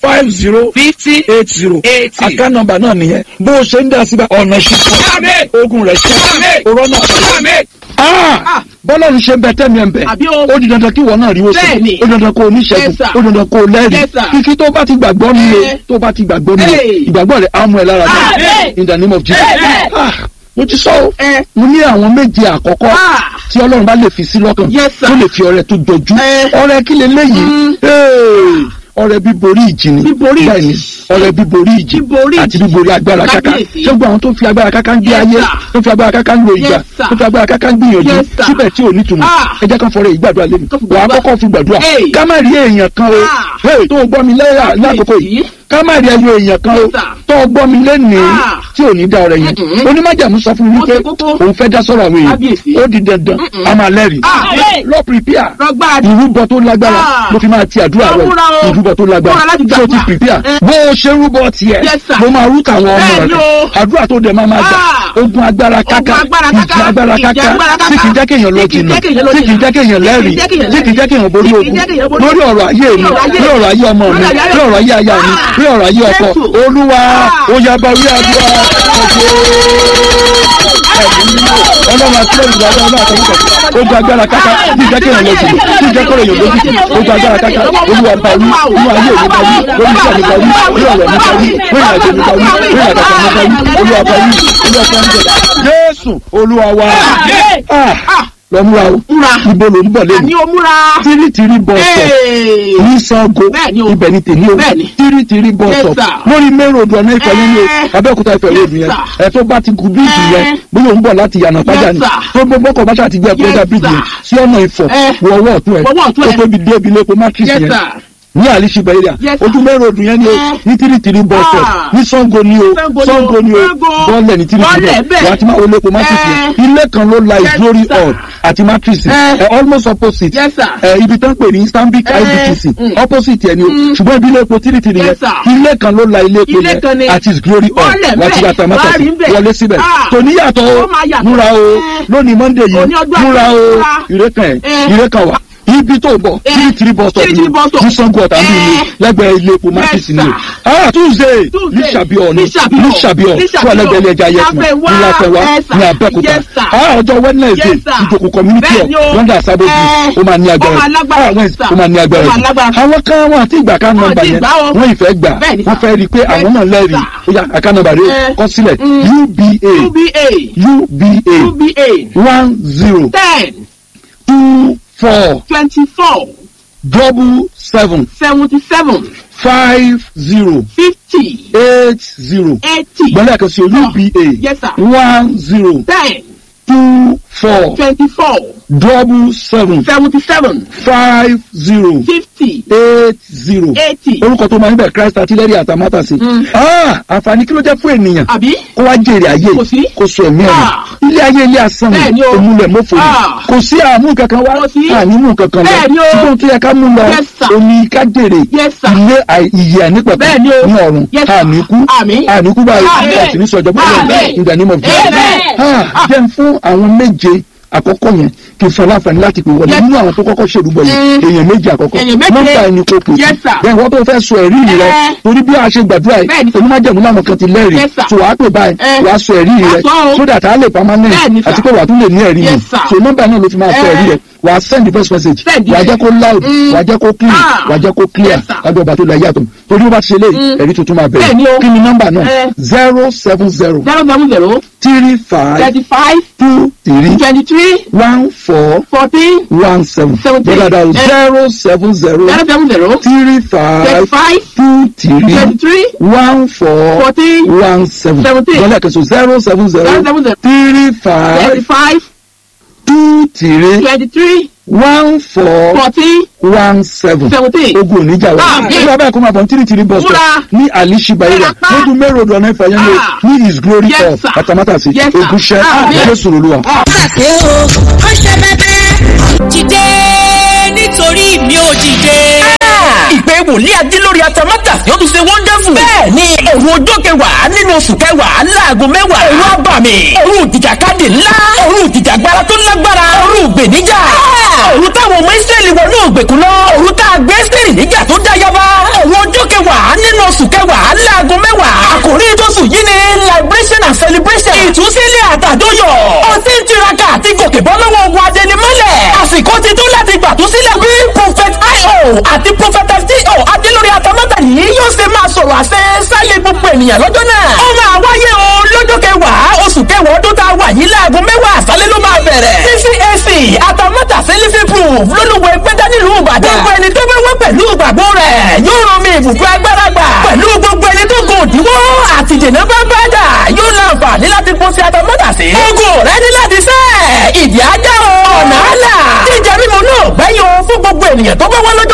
five zero fifty eight zero eighty. àká nọ́mbà náà nìyẹn bó o ṣe ń dá síbẹ̀ ọ̀nà ṣíṣe Àmín. ogun rẹ̀ ṣe Àmín. òrọ́nà Àmín. bọ́lá ń ṣe ń bẹ tẹ́mi ẹ̀ ń bẹ Àbí o. ó di dandan kí wọ́n náà rí o sọ Bẹ́ẹ̀ni. ó di dandan kó o níṣẹ́gun Yes, sir. ó di dandan kó o lẹ́rìí Yes, sir. kíkí tó bá ti gbàgbọ́ mi o Eh. tó bá ti gbàgbọ́ mi o Hey. ìgbàgbọ́ rẹ̀ á mú ẹ lára dá Àmín. in the name of Jesus Amen. Ah, mo ti sọ o Eh. mo ní àwọn méje àkọ́kọ́ Ah. tí ọlọ́run bá lè fi sí lọ́kàn Yes, sir. tó lè fi ọrẹ tó jọjú Eh. ọrẹ kí lè léyìí Hey, ọrẹ bíborí ìjì ni Bíborí ìjì. bẹ́ẹ̀ni ọrẹ bíborí ìjì Bíborí àti ìjì. bíborí agbára káká Kábíyèsí. ṣé gbogbo àwọn tó fi agbára káká ń gbé Yes, ayé sir. tó fi agbára káká ń lo ìgbà Yes, sir. tó fi agbára káká ń gbìyànjú Yes, sir. síbẹ̀ tí ò ní túmọ̀ Ah. ẹ jẹ́ kán fọrẹ ìgbàdúrà lẹ́nu Tó fi wà á gbàdúrà. kọ́kọ́ fi gbàdúrà Hey. ká má rí èèyàn kan o Ah. Hey, tó o gbọ́ mi lẹ́yà lákòókò yìí Kábíyèsí. ká má rí ẹyọ èèyàn kan o Yes, sir. tó o gbọ́ mi lẹ́nìí Ah. tí ò ní dá ọrẹ yẹn Mm-mm. onímájàmú sọ fún mi Ó wípé ṣe kókó. òun fẹ́ dá sọ́rọ̀ àwọn Kábíyèsí. èèyàn ó di dandan Mm-mm. a máa lẹ́rìí Àmín. lọ prepare Rọgbà ìrúbọ tó lágbára Ah. ló fi máa ti àdúrà Lọ rẹ múra o. ìrúbọ tó lágbára Múra láti tí o ti gbàdúrà. prepare Eh. bó o ṣe rúbọ tiẹ̀ Yes, sir. ló máa rú tàwọn ọmọ Bẹ́ẹ̀ni rẹ o. àdúrà tó dẹ̀ máa máa gbà Ah. ogun agbára káká Ogun agbára ìjì káká, agbára ìjì káká agbára káká, tí kì í jẹ́ kéèyàn lọ tí kì í jìnnà jẹ́ kéèyàn lọ tí kì í jẹ́ kéèyàn lẹ́rìí tí kì í jẹ́ kéèyàn tí kì í jẹ́ kéèyàn borí tí kì í ogun jẹ́ kéèyàn borí lórí ọ̀rọ̀ ayé mi lórí ọ̀rọ̀ ayé lórí ọ̀rọ̀ ayé ọmọ mi lórí ọ̀rọ̀ ayé lórí ọ̀rọ̀ ayé aya mi Ah. lórí ọ̀rọ̀ ayé ọkọ Jésù. olúwa Ah. ó yá bá wí àdúrà ọlọ́run àti olùdarí ọlọ́run àtọ́wọ́kọ̀ ogun agbára káká tí ìjẹ́ kéèyàn lọ jìnnà tí ìjẹ́ kọ́rọ̀ èèyàn lójú ogun agbára káká olúwa bá wí olúwa ayé mi bá wí lórí iṣẹ́ mi bá wí lórí ọ̀rọ̀ mi bá wí lórí ìrìnàjò mi bá wí lórí àgàtà mi bá wí olúwa bá wí olúwa bá wí jésù olúwa wa Ah, lọ múra o Múra. ibo ló ń bọ̀ lẹ́nu Àní o múra. tírítìrí bọ̀ sọ̀ Hey. ní sango Bẹ́ẹ̀ni o. ibẹ̀ ni tèmi o Bẹ́ẹ̀ni. tírítìrí bọ̀ Yes, sọ̀ sir. lórí mẹ́rọ̀dù ọ̀nà ìfẹ́ nínú Eh. abẹ́òkúta ìfẹ́ ròdù yẹn Yes, ẹ̀ tó bá ti gun bíìgì yẹn Eh. bóyá òun bọ̀ láti yànnà pàjá ni Yes, sir. tó gbogbo ọkọ̀ báṣà ti gbé ẹ̀kọ́ Yes, ọjà bíìgì yẹn sí sir. ọ̀nà ìfọ̀ Eh. wọ ọwọ́ ọ̀tún ẹ̀ Wọ ọwọ́ ọ̀tún tó ẹ̀. tóbi dé ibi lẹ́kọ̀ọ́ matrix Yes, yẹn sir. ní àlìṣibẹ̀ area Yes, sir. ojú mẹ́rọ̀dù yẹn ni o Eh. ní tírítìrí bọ̀ sọ̀ Ah. ní sango ni o Sango ni o. sango ni o Sango. bọ́ọ̀lẹ̀ ní tírítìrí Bọ́ọ̀lẹ̀ bọ̀ bẹ́ẹ̀. wà á ti máa wọlé epo matrix yẹn Eh. ilé kan ló la Yes, ìdórí sir. hall àti matrix Eh. ẹ̀ almost opposite Yes, sir. ẹ̀ ibi tán pè ní stanbic Eh. ibtc Mm. opposite ẹni o ṣùgbọ́n ibi ilé epo tírítìrí yẹn Yes, sir. ilé kan ló la ilé epo Ilé kan ni. yẹn àti his glory hall Bọ́ọ̀lẹ̀ wà á ti bẹ́ẹ̀. gba tamata Wà á rí bẹ́ẹ̀. wọlé síbẹ̀ Ah. tòní yàtọ̀ o Ó máa yàtọ̀. múra o Eh. lónìí monday yìí Òní ọjọ́ múra o àti múra. ìrẹ́kàn ẹ̀ Eh. ìrẹ́kàn wà ibi tó bọ̀ Eh. tírítìrí bus stop Tírítìrí bus stop. ní sango ọ̀tà ń bí mi Eh. lẹ́gbẹ̀ẹ́ ilé epo matrix ni o sir. ah tuesday Tuesday. ní sàbíọ̀ ni Ní Ṣàbíọ̀. ní sàbíọ̀ Ní fún Ṣàbíọ̀. ẹlẹ́gbẹ̀ẹ́ ilé ẹja yẹtùmọ̀ Láfẹ̀wá. ní láfẹ̀wá Yes, sir. ní abẹ́òkúta Yes, sir. ah ọjọ́ wednesday Yes, sir. ìjòkó community hall Bẹ́ẹ̀ni o. london sábẹ́ Eh. ó máa ní agbára Ó máa lágbára, ah wednesday sir. ó máa ní agbára Ó máa jù lágbára. àwọn kan wọn àti ìgbà kan Wọn nọ́mbà àti yẹn ìgbà o. wọn ìfẹ́ gbà Bẹ́ẹ̀ni, wọ́n sir. fẹ́ rí i pé àwọn náà lẹ́rìí sir. ó yá àká nọ́mbà rẹ̀ Eh. kọ́ sílẹ̀ Mm. uba UBA. uba UBA. one zero Ten. two four Twenty-four. double seven Seventy-seven. five zero Fifty. eight zero Eighty. gbọ́dọ̀ kan sí o uba Yes, sir. one zero Ten. two four Twenty-four. double seven Seventy-seven. five zero Fifty. eight zero Eighty. orúkọ tó máa ń bẹ̀ christ artillery àtàmátà sí. àǹfààní kí ló jẹ́ fún ènìyàn Àbí? kó wá jèrè ayé Kò sí. kó sọ ẹ̀mí Ah. ẹ̀mí ilé ayé ilé asán Bẹ́ẹ̀ ni ni o. òmùlẹ̀ mọ́fò ni Ah. kò sí àmú kankan wá Kò sí. ànímú kankan lọ Bẹ́ẹ̀ ni o. ṣùgbọ́n tó yẹ ká mú lọ Yes, sir. omi ká jèrè Yes, sir. ilé àì- ìyè ànípẹ̀kọ̀ Bẹ́ẹ̀ ni o. ní ọ̀run Yes, sir. àníkú Àmín. àníkú báyìí Àmín. àti ní sọjọ́ Àmín. pẹ̀lú in the name of Jesus Amen. Ah, jẹ́ n fún àwọn méje àkọ́kọ́ yẹn kì í fọ láǹfààní láti pè wọlé Yes. nínú àwọn tó kọ́kọ́ ṣèrúbọ yìí Mm. èèyàn méje àkọ́kọ́ Èèyàn méje. nọ́mbà ẹni kò pè sí Yes, sir. bẹ́ẹ̀ wọ́n tó fẹ́ sọ ẹ̀rí rẹ Eh. torí bí a ṣe gbàdúrà yìí Bẹ́ẹ̀ni. onímọ̀jẹ̀mú làwọn kan ti lẹ́rìí Yes, sir. tó wàá pè báyìí Eh. wàá sọ ẹ̀rí rẹ Wàá sọ o. so that a lè permanent Bẹ́ẹ̀ni, sir. àti pé wàá tún lè ní ẹ̀rí mi Yes, sir. so nọ́mbà náà ló fi máa sọ Eh. ẹ̀rí rẹ wàá send the first message Send wàá it. jẹ́ kó loud Mm. wàá jẹ́ kó clear Ah. wàá jẹ́ kó clear Yes, sir. lábẹ́ ọba tó la yàtọ̀ torí ó bá ti ṣe léyìí Mm. ẹ̀rí tuntun máa Bẹ́ẹ̀ni bẹ̀rẹ̀ o. kí ni nọ́mbà náà Eh. zero seven zero Zero seven zero. three five Thirty-five. two three Twenty-three. one four Fourteen. one seven Seventeen. bọ́dà dà Eh. zero seven zero Zero seven zero. three five Thirty-five. two three Twenty-three. one four Fourteen. one seven Seventeen. bọ́dà kẹsàn zero seven Zero zero seven zero. three five Thirty-five. two three Twenty-three. one four Fourteen. one seven Seventeen. ogun oníjà wa Ah, ní abẹ́ ẹ̀kọ́ máa bọ̀ ní tìrìtìrì bus stop Múra. ní alishiba area Múra pa. lójú mẹ́rọ̀ ọ̀dọ̀ ọ̀nà ìfàyẹ́ ní Ah. ní his glory Yes, hall sir. àtàmátàsí Yes, sir. ògùnṣẹ́ Ah, yes. jésù olúwa. pàṣẹ o ó ṣe bẹ́bẹ́. dìde nítorí mi ò dìde. ìpè wòlíì adílórí atamátà yóò tún ṣe wonderful. bẹ́ẹ̀ ni òru ọjọ́ kẹwàá nínú oṣù kẹwàá láago mẹ́wàá. òru abàmì òru ìjìjàkadì ńlá òru ìjìjàgbara tó lágbára òru ìgbèníjà. òru táwọn ọmọ ìsírẹ́lì wọnú ògbèkùn lọ òru tá a gbé sírì níjà tó dá yaba. òru ọjọ́ kẹwàá nínú oṣù kẹwàá láago mẹ́wàá. àkòrí tóṣù yìí ni liberation and celebration. ìtúsílẹ̀ àtàdóyọ̀. ó ti ń tiraka àti gòkè bọ́ lọ́wọ́ ogun adẹnimọ́lẹ̀. àsìkò ti tó láti gbàtúsílẹ̀ bí prophet io àti prophet fto adélórí atamátà yìí yóò ṣe máa sọ̀rọ̀ àṣẹ sáyé gbogbo ènìyàn lọ́jọ́ náà. ó máa wáyé o lọ́jọ́ kẹwàá oṣù kẹwàá ọdún tá a wà yìí láago mẹ́wàá àṣálẹ́ ló máa bẹ̀rẹ̀. ccac atamátà sẹ́lífì proof lólùwọ̀ ẹgbẹ́dá nílùú ìbàdàn. gbogbo ẹni tó bá wá pẹ̀lú ìgbàgbọ́ rẹ̀ yóò rán mi ìbùkún agbára gbà. pẹ̀lú gbogbo ẹni tó gùn òdiwọ́ àti dènà bá bá dà yóò láǹfààní láti kó sí atamátà sí. ogun rẹ ní láti sẹ́ ìdí ajá o ọ̀nà àlà. jíjẹ mímu náà gbẹ́yìn o fún gbogbo ènìyàn tó bá wá lọ́jọ́